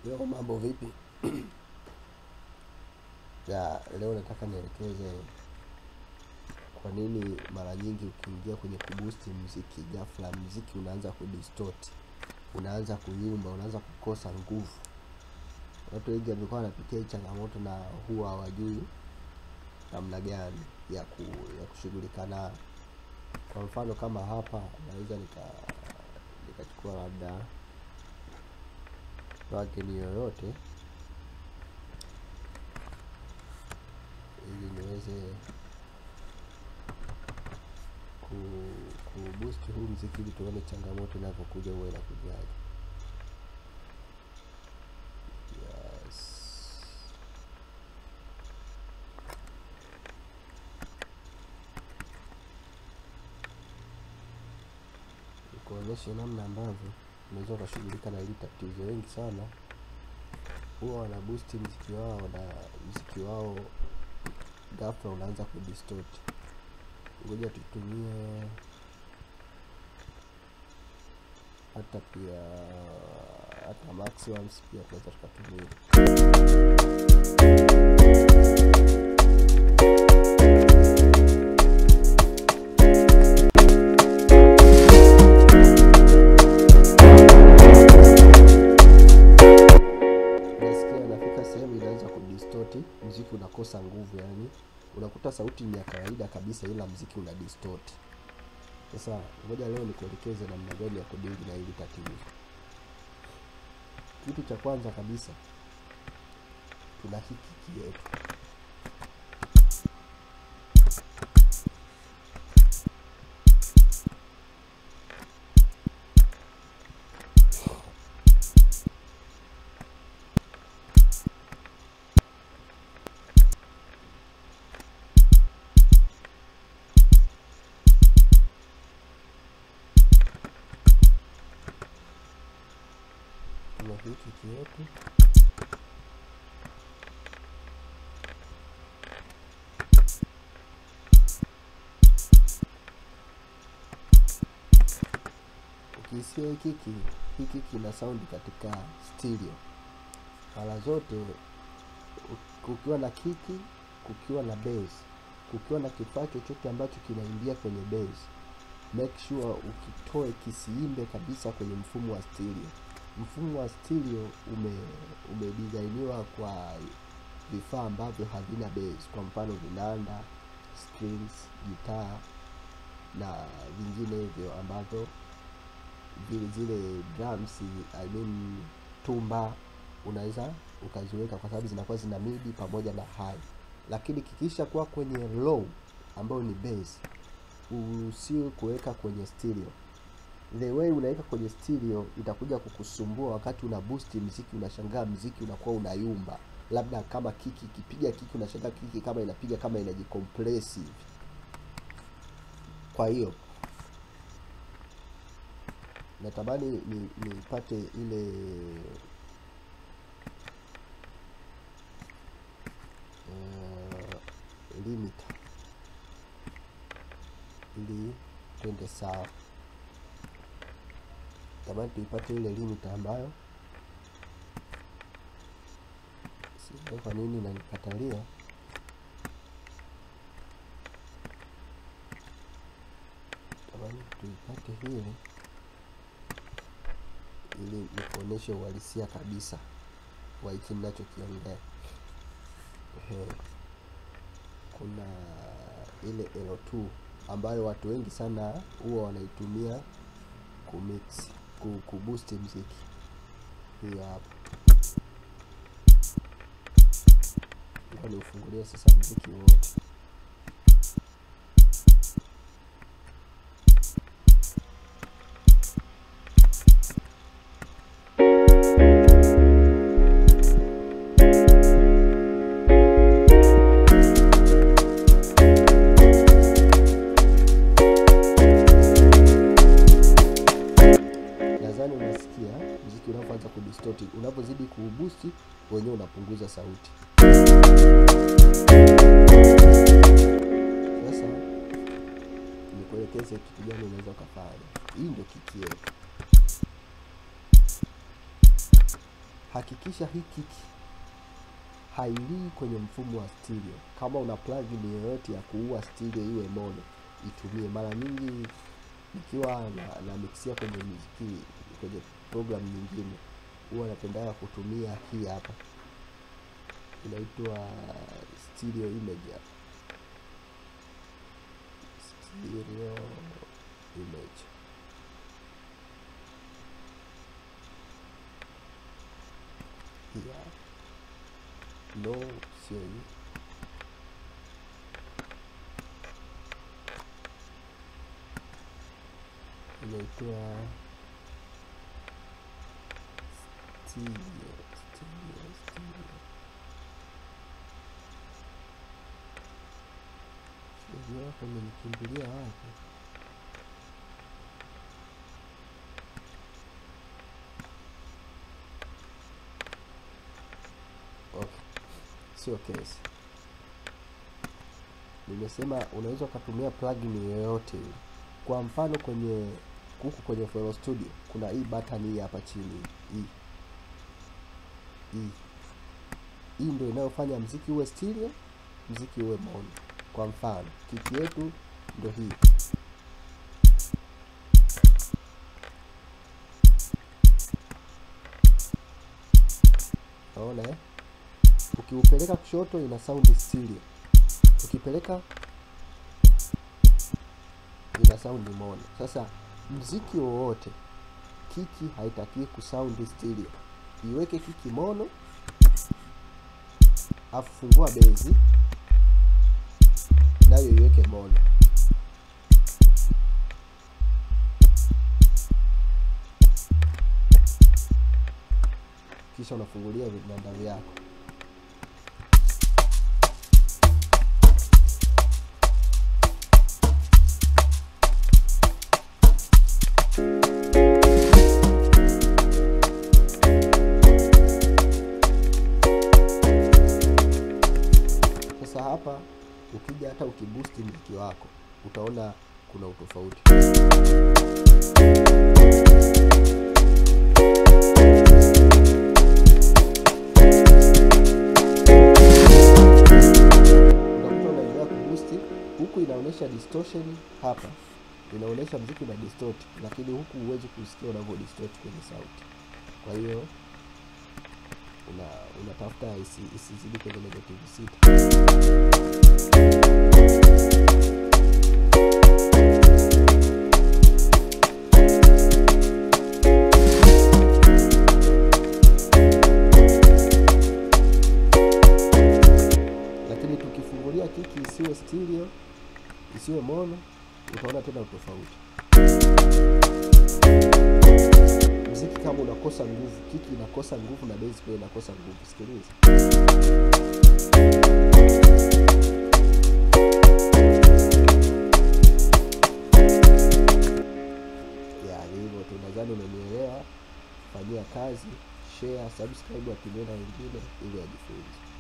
Leo mambo vipi? Ya, leo nataka nielekeze kwa nini mara nyingi ukiingia kwenye kuboost mziki, ghafla mziki unaanza kudistort, unaanza kuyumba, unaanza kukosa nguvu. Watu wengi wamekuwa wanapitia hii changamoto na huwa hawajui namna gani ya ku, ya kushughulika nayo. Kwa mfano kama hapa naweza nika nikachukua labda plugin yoyote ili niweze ku, ku boost huu mziki ili tuone changamoto inavyokuja huwa inakujaje. Yes. Nikuonyeshe namna ambavyo unaweza ukashughulika na hili tatizo. Wengi sana huwa wana boost mziki wao na mziki wao ghafla unaanza kudistort. Ngoja tutumie hata pia hata max ones pia tunaweza tukatumia. Unasikia inafika sehemu inaanza kudistort, mziki unakosa nguvu, yani unakuta sauti ni ya kawaida kabisa, ila mziki una distort. Sasa ngoja leo nikuelekeze namna gani ya kudili na hili tatizo. Kitu cha kwanza kabisa, tuna hii kiki yetu. Tuna hii kiki yetu ukisikia hii kiki, hii kiki ina sound katika stereo mara zote. u- Kukiwa na kiki, kukiwa na bass, kukiwa na kifaa chochote ambacho kinaingia kwenye bass, make sure ukitoe kisiimbe kabisa kwenye mfumo wa stereo. Mfumo wa stereo ume umedizainiwa kwa vifaa ambavyo havina bass, kwa mfano vinanda, strings, gitaa na vingine hivyo ambavyo vile zile drums I mean tumba unaweza ukaziweka kwa sababu zinakuwa zina midi pamoja na high, lakini kikisha kuwa kwenye low ambayo ni bass, usiwe kuweka kwenye stereo. The way unaweka kwenye stereo itakuja kukusumbua wakati una boost mziki, unashangaa mziki unakuwa unayumba, labda kama kiki ikipiga kiki, unashangaa kiki kama inapiga kama inajicompress hivi. Kwa hiyo natamani ni nipate ile uh, limiter ili twende sawa. Natamani tuipate ile limiter ambayo sijui kwa nini inanikatalia. Natamani tuipate hili ili nikuoneshe uhalisia kabisa wa hiki ninachokiongea. Ehe. Kuna ile L2 ambayo watu wengi sana huwa wanaitumia kumix ku, kuboost mziki. Hiyo hapa, ngoja niufungulie sasa mziki wote. Nadhani unasikia mziki unavyoanza kudistort, unapozidi kuuboost wenyewe unapunguza sauti. Sasa nikuelekeze kitu gani unaweza ukafanya. Hii ndio kiki yetu. hakikisha hii kiki hailii kwenye mfumo wa stereo. Kama una plugin yoyote ya kuua stereo iwe mono, itumie. Mara nyingi nikiwa na, na mixia kwenye muziki kwenye program nyingine, huwa napendaga kutumia hii hapa, inaitwa stereo image hapa, stereo image hii hapa. No, sio hii. Inaitwa stereo, stereo, stereo. Stereo yako imenikimbilia wapi? Okay, sio kesi. Nimesema unaweza ukatumia plugin yoyote ile. Kwa mfano kwenye huku kwenye FL Studio kuna hii button hii hapa chini hii hii hii ndio inayofanya mziki uwe stereo, mziki uwe mono. Kwa mfano kiki yetu ndio hii. Naona eh? Ukiupeleka kushoto ina sound stereo, ukipeleka ina sound mono. Sasa mziki wowote kiki haitakiwi kusound stereo, iweke kiki mono, afu fungua bezi nayo iweke mono. Kisha unafungulia vinanda vyako. Sasa hapa ukija hata ukibusti mziki wako utaona kuna utofauti. Unakuta unaendelea kubusti huku inaonyesha distortion hapa inaonyesha mziki una distort, lakini huku huwezi kusikia unavyo distort kwenye sauti. Kwa hiyo una unatafuta isi, isizidi kwenye negative sita. Lakini tukifungulia kiki isiwe stereo, isiwe mono, utaona tena utofauti. Mziki kama unakosa nguvu, kiki inakosa nguvu na bass pia inakosa nguvu. Sikiliza. Ya ni hivyo tu, nadhani umenielewa. Fanyia kazi, share, subscribe, watumie na wengine ili wajifunze.